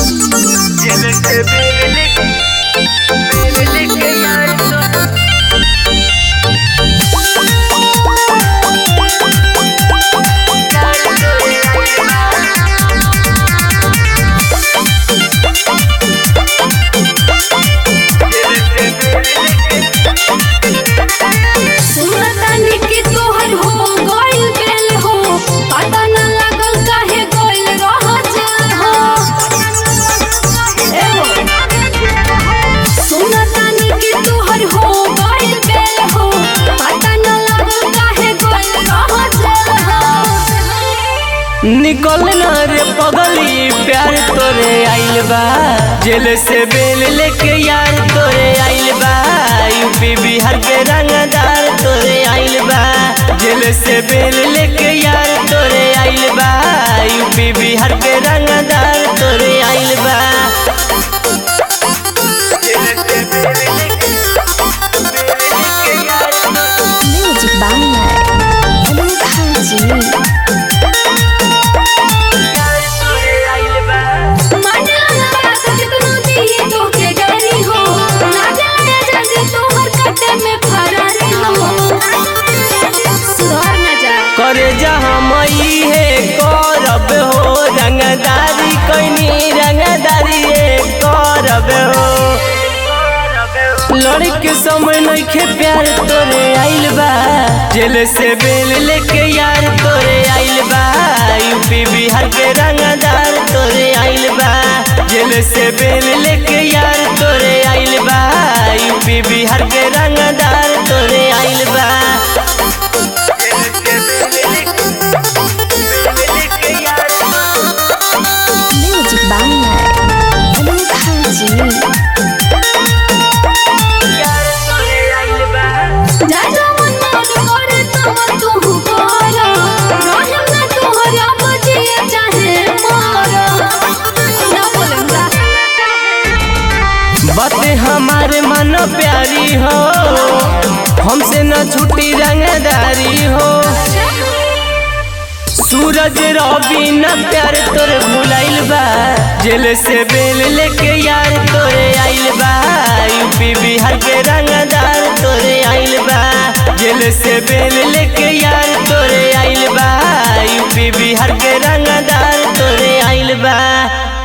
सुनतानी कि तोहर हो गइल बेल हो पता न लागल काहे गइल रह जाल हो ए हो सुनतानी कि तोहर हो गइल बेल हो पता न लागल काहे गइल रह जाल हो निकल ना रे पगली प्यार तोरे आइल बा जेल से बेल लेके यार तोरे आइल बा यूपी बिहार के रंगदार तोरे आइल बा जेल से बेल लेके यार तोरे आइल बा यूपी बिहार के रंगदार तोरे आइल बा म्यूजिक बांग्ला अनूप हाजी करे जहाँ मई है करब हो रंगदारी कैनी रंगदारी करब हो लड़के समय नइखे प्यार तोरे आइल बा जेल से बेल लेके यार तोरे आइल बा यूपी बिहार के रंगदार तोरे आइल बा जेल से बेल लेके यार तोरे आइल बा यूपी बिहार के रंगदार तोरे आइल बा म्यूजिक बांग्ला अनूप हाजी बातें हमारे मन प्यारी हो हमसे न छुट्टी रंगदारी हो सूरज रवि न प्यार तोरे भुलाइल बा जेल से बेल लेके यार तोरे आइल बा यूपी बिहार के रंगदार तोरे आइल बा जेल से बेल लेके यार तोरे आइल बा यूपी बिहार के रंगदार तोरे आइल बा